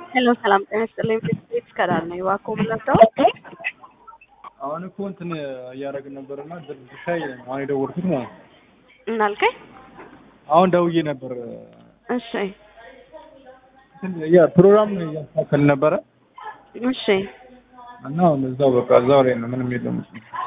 ሄሎ ሰላም ጤና ይስጥልኝ። ቤት ከዳር ነው እባክዎ የምንወስደው አሁን እኮ እንትን እያደረግን ነበርና ሻይ አሁን የደወልኩት ማለት ነው። እናልከኝ አሁን ደውዬ ነበር። እሺ ያ ፕሮግራም እያስተካከል ነበረ እሺ እና አሁን እዛው በቃ እዛው ላይ ነው ምንም የለም።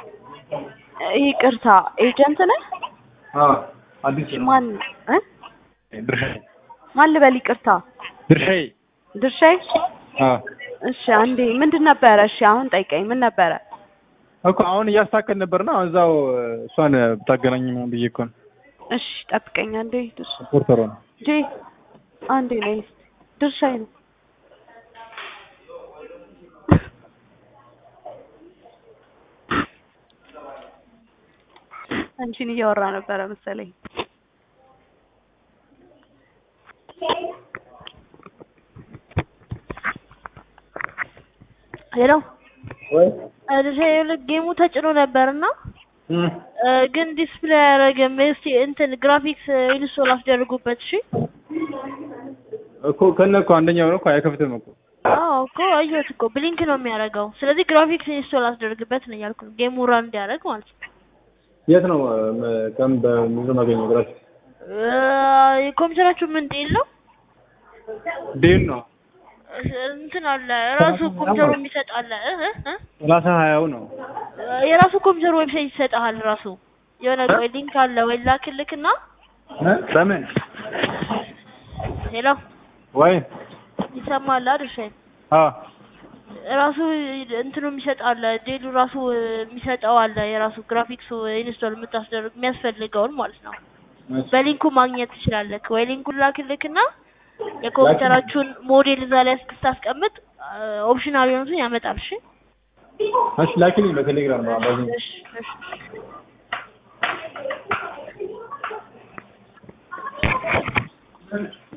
ይቅርታ ኤጀንት ነህ? አዎ አዲስ ማን እ ድርሻዬ ማን ልበል? ይቅርታ ድርሻዬ ድርሻዬ። አዎ እሺ አንዴ ምንድን ነበረ? እሺ አሁን ጠይቀኝ። ምን ነበረ? እኮ አሁን እያስተካከል ነበርና እዛው እሷን ብታገናኝ ነው ብዬ እኮ ነው። እሺ ጠብቀኝ አንዴ። ድርሻ ሪፖርተሯ ነው። ጄ አንዴ ነይ እስኪ። ድርሻዬ ነው። አንቺን እያወራ ነበረ መሰለኝ። ሄሎ ወይ ልክ ጌሙ ተጭኖ ነበርና ግን ዲስፕሌይ አያደርግም። እስቲ እንትን ግራፊክስ ኢንስቶል አስደርጉበት። እሺ እኮ ከነ እኮ አንደኛው ነው እኮ አይከፍትም እኮ አዎ እኮ አየሁት እኮ ብሊንክ ነው የሚያደርገው። ስለዚህ ግራፊክስ ኢንስቶል አስደርግበት ነው እያልኩ ነው። ጌሙ ራን እንዲያደርግ ማለት ነው። የት ነው ከም በምንድን ነው የማገኘው ግራፊክስ እ ኮምፒውተራችሁ ምን ዴል ነው? ዴል ነው እንትን አለ ራሱ ኮምፒውተሩ የሚሰጥ አለ እ እ እ ሰላሳ ሀያው ነው የራሱ ኮምፒውተር ዌብሳይት ይሰጥሃል። ራሱ የሆነ ወይ ሊንክ አለ ወይ ላክልክና እ በምን ሄሎ ወይ ይሰማል አይደል? አ ራሱ እንትኑ የሚሰጥ አለ ዴሉ ራሱ የሚሰጠው አለ የራሱ ግራፊክሱ ኢንስቶል የምታስደርግ የሚያስፈልገውን ማለት ነው። በሊንኩ ማግኘት ትችላለህ። ወይ ሊንኩን ላክልክና የኮምፒውተራችሁን ሞዴል እዛ ላይ ስታስቀምጥ ኦፕሽናል የሆኑትን ያመጣል። እሺ እሺ ላኪልኝ በቴሌግራም ነው አባዚ እሺ እሺ